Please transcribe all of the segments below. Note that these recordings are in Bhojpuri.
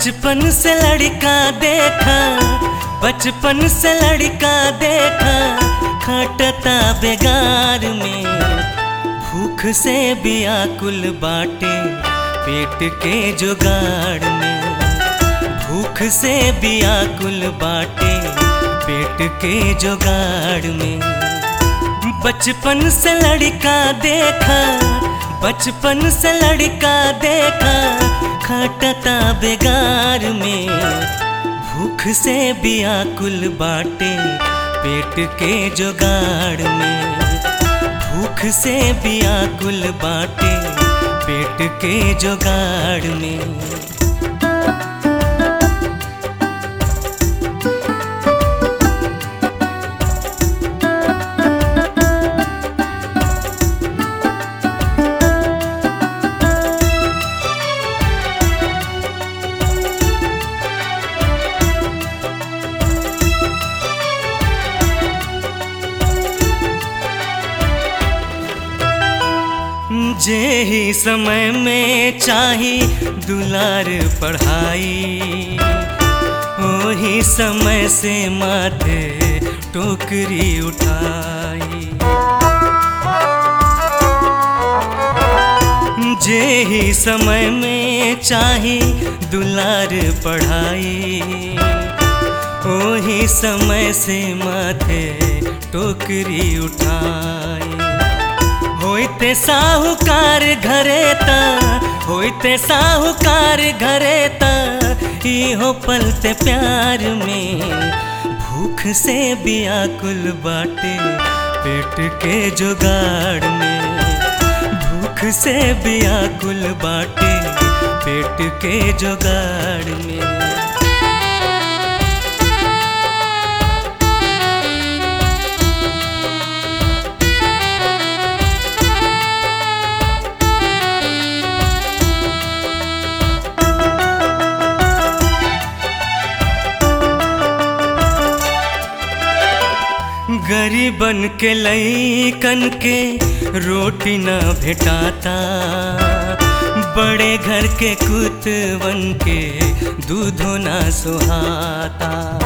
बचपन से लड़का देखा बचपन से लड़का देखा खटता बेगार में भूख से बियाकुल बाटे पेट के जुगाड़ में भूख से बियाकुल बाटे पेट के जुगाड़ में बचपन से लड़का देखा बचपन से लड़का देखा खटता बेगार में भूख से बियाकुल बाटे पेट के जुगाड़ में भूख से बियाकुल बाटे पेट के जुगाड़ में जे ही समय में चाही दुलार पढ़ाई वही समय से माथे टोकरी उठाई जे ही समय में चाही दुलार पढ़ाई वही समय से माथे टोकरी उठाई होइते साहूकार घरे ता होइते साहूकार घरे ता इहो पलते प्यार में भूख से बियाकुल बाटे पेट के जुगाड़ में भूख से बियाकुल बाटे पेट के जुगाड़ में गरीबन के लईकन के रोटी न भेटाता बड़े घर के कुतवन के दूधो न सुहाता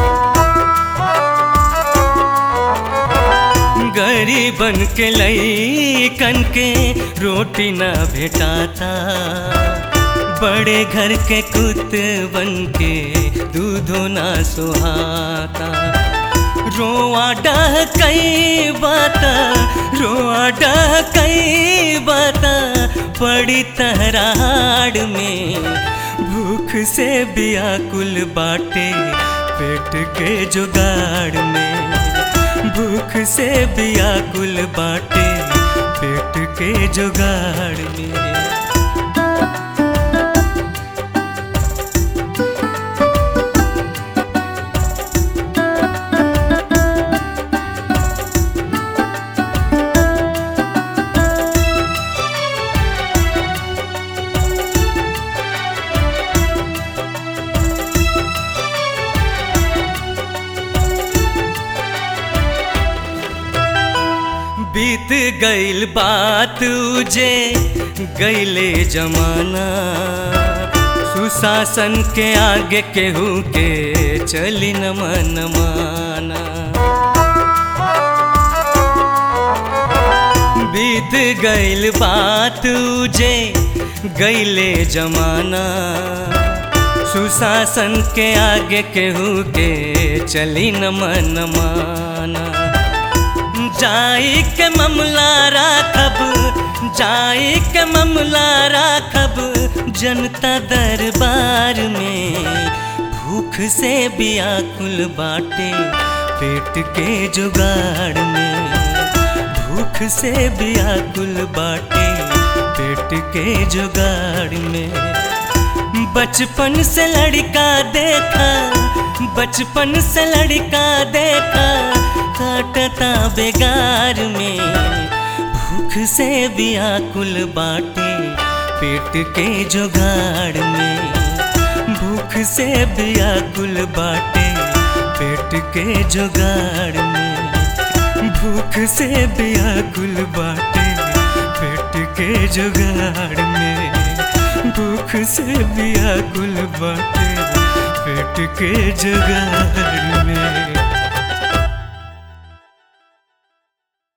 गरीबन के लईकन के रोटी न भेटाता बड़े घर के कुतवन के दूधो न सुहाता रोआ डह कई बाता रोआ डह कई बाता पड़ी तहराड़ में भूख से बियाकुल बाटे पेट के जुगाड़ में भूख से बियाकुल बाटे पेट के जुगाड़ में बीत गईल बात उजे गईले जमाना सुशासन के आगे केहू के चली न मन माना बीत गईल बात उजे गईले जमाना सुशासन के आगे केहू के चली न मन माना जाई के मामला राखब जाई के मामला राखब जनता दरबार में भूख से बियाकुल बाटे पेट के जुगाड़ में भूख से बियाकुल बाटे पेट के जुगाड़ में बचपन से लड़का देखा बचपन से लड़का देखा काटता बेगार में भूख से बियाकुल बाटे पेट के जुगाड़ में भूख से बियाकुल बाटे पेट के जुगाड़ में भूख से बियाकुल बाटे पेट के जुगाड़ में भूख दुख से व्याकुल बाटे पेट के जगार में